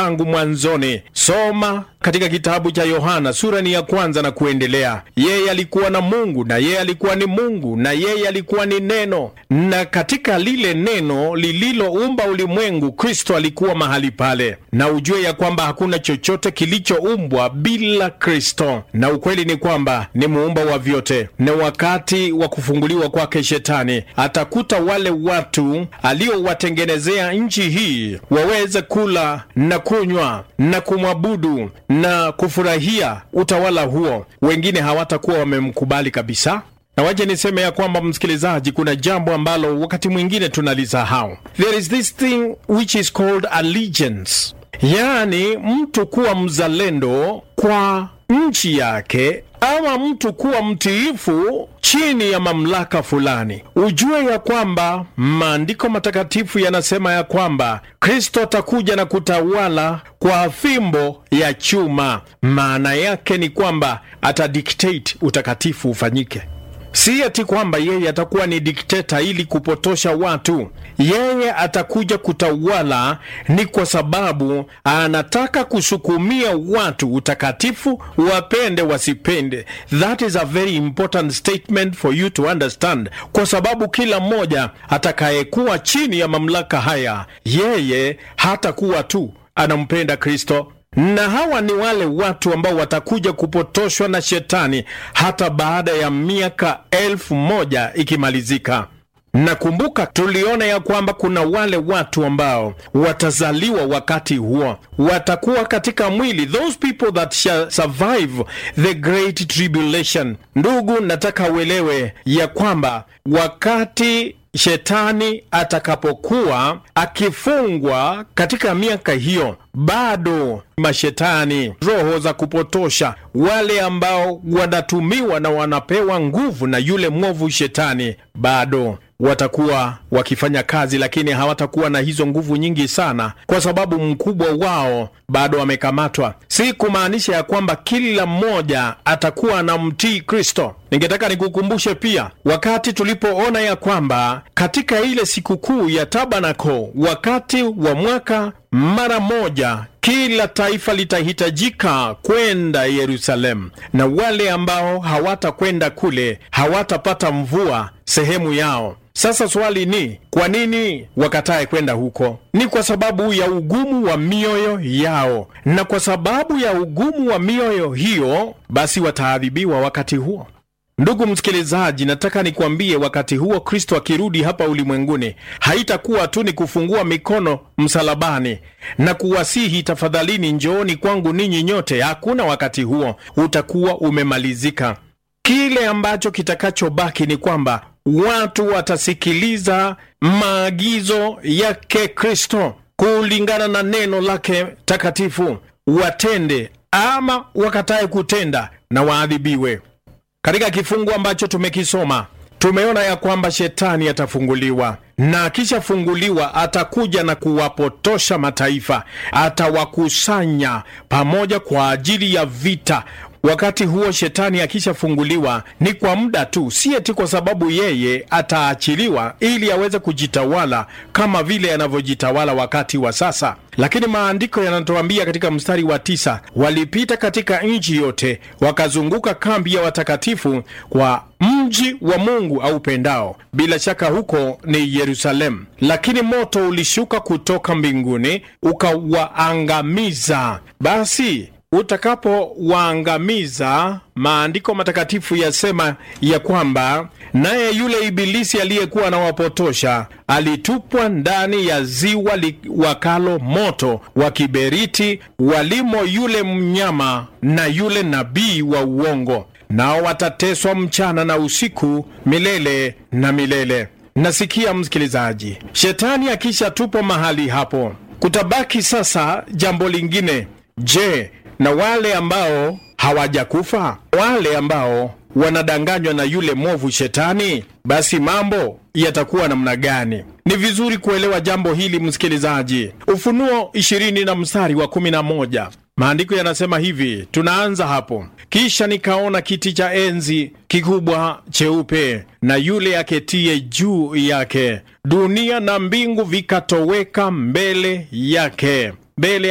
tangu mwanzoni. Soma katika kitabu cha Yohana sura ni ya kwanza na kuendelea. Yeye alikuwa na Mungu na yeye alikuwa ni Mungu na yeye alikuwa ni Neno, na katika lile neno lililoumba ulimwengu, Kristo alikuwa mahali pale, na ujue ya kwamba hakuna chochote kilichoumbwa bila Kristo, na ukweli ni kwamba ni muumba wa vyote. Na wakati wa kufunguliwa kwake Shetani atakuta wale watu aliowatengenezea nchi hii waweze kula na kunywa na kumwabudu na kufurahia utawala huo, wengine hawatakuwa wamemkubali kabisa. Na waje niseme ya kwamba msikilizaji, kuna jambo ambalo wakati mwingine tunalisahau. There is this thing which is called allegiance, yaani mtu kuwa mzalendo kwa nchi yake ama mtu kuwa mtiifu chini ya mamlaka fulani. Ujue ya kwamba maandiko matakatifu yanasema ya kwamba Kristo atakuja na kutawala kwa fimbo ya chuma. Maana yake ni kwamba atadictate utakatifu ufanyike. Si ati kwamba yeye atakuwa ni dikteta ili kupotosha watu. Yeye atakuja kutawala ni kwa sababu anataka kusukumia watu utakatifu, wapende wasipende. That is a very important statement for you to understand, kwa sababu kila mmoja atakayekuwa chini ya mamlaka haya, yeye hatakuwa tu anampenda Kristo na hawa ni wale watu ambao watakuja kupotoshwa na shetani hata baada ya miaka elfu moja ikimalizika. Nakumbuka tuliona ya kwamba kuna wale watu ambao watazaliwa wakati huo, watakuwa katika mwili, those people that shall survive the great tribulation. Ndugu, nataka uelewe ya kwamba wakati shetani atakapokuwa akifungwa katika miaka hiyo, bado mashetani, roho za kupotosha, wale ambao wanatumiwa na wanapewa nguvu na yule mwovu shetani, bado watakuwa wakifanya kazi, lakini hawatakuwa na hizo nguvu nyingi sana, kwa sababu mkubwa wao bado amekamatwa. Si kumaanisha ya kwamba kila mmoja atakuwa anamtii Kristo. Ningetaka nikukumbushe pia wakati tulipoona ya kwamba katika ile sikukuu ya Tabanako, wakati wa mwaka, mara moja kila taifa litahitajika kwenda Yerusalemu, na wale ambao hawatakwenda kule hawatapata mvua sehemu yao. Sasa swali ni kwa nini wakatae kwenda huko? Ni kwa sababu ya ugumu wa mioyo yao, na kwa sababu ya ugumu wa mioyo hiyo, basi wataadhibiwa wakati huo. Ndugu msikilizaji, nataka nikwambie, wakati huo Kristo akirudi hapa ulimwenguni, haitakuwa tu ni kufungua mikono msalabani na kuwasihi, tafadhalini njooni kwangu ninyi nyote. Hakuna, wakati huo utakuwa umemalizika. Kile ambacho kitakachobaki ni kwamba watu watasikiliza maagizo yake Kristo kulingana na neno lake takatifu, watende ama wakatae kutenda na waadhibiwe. Katika kifungu ambacho tumekisoma tumeona ya kwamba shetani atafunguliwa, na akishafunguliwa atakuja na kuwapotosha mataifa, atawakusanya pamoja kwa ajili ya vita. Wakati huo shetani akishafunguliwa ni kwa muda tu, si eti kwa sababu yeye ataachiliwa ili aweze kujitawala kama vile anavyojitawala wakati wa sasa. Lakini maandiko yanatuambia katika mstari wa tisa, walipita katika nchi yote wakazunguka kambi ya watakatifu kwa mji wa Mungu aupendao, bila shaka huko ni Yerusalemu. Lakini moto ulishuka kutoka mbinguni ukawaangamiza. Basi utakapowaangamiza, maandiko matakatifu yasema ya kwamba naye yule ibilisi aliyekuwa anawapotosha alitupwa ndani ya ziwa liwakalo moto wa kiberiti, walimo yule mnyama na yule nabii wa uongo, nao watateswa mchana na usiku milele na milele. Nasikia msikilizaji, shetani akishatupwa mahali hapo, kutabaki sasa jambo lingine. Je, na wale ambao hawajakufa, wale ambao wanadanganywa na yule mwovu shetani, basi mambo yatakuwa namna gani? Ni vizuri kuelewa jambo hili msikilizaji. Ufunuo ishirini na mstari wa kumi na moja maandiko yanasema hivi, tunaanza hapo: kisha nikaona kiti cha enzi kikubwa cheupe na yule aketie juu yake, dunia na mbingu vikatoweka mbele yake mbele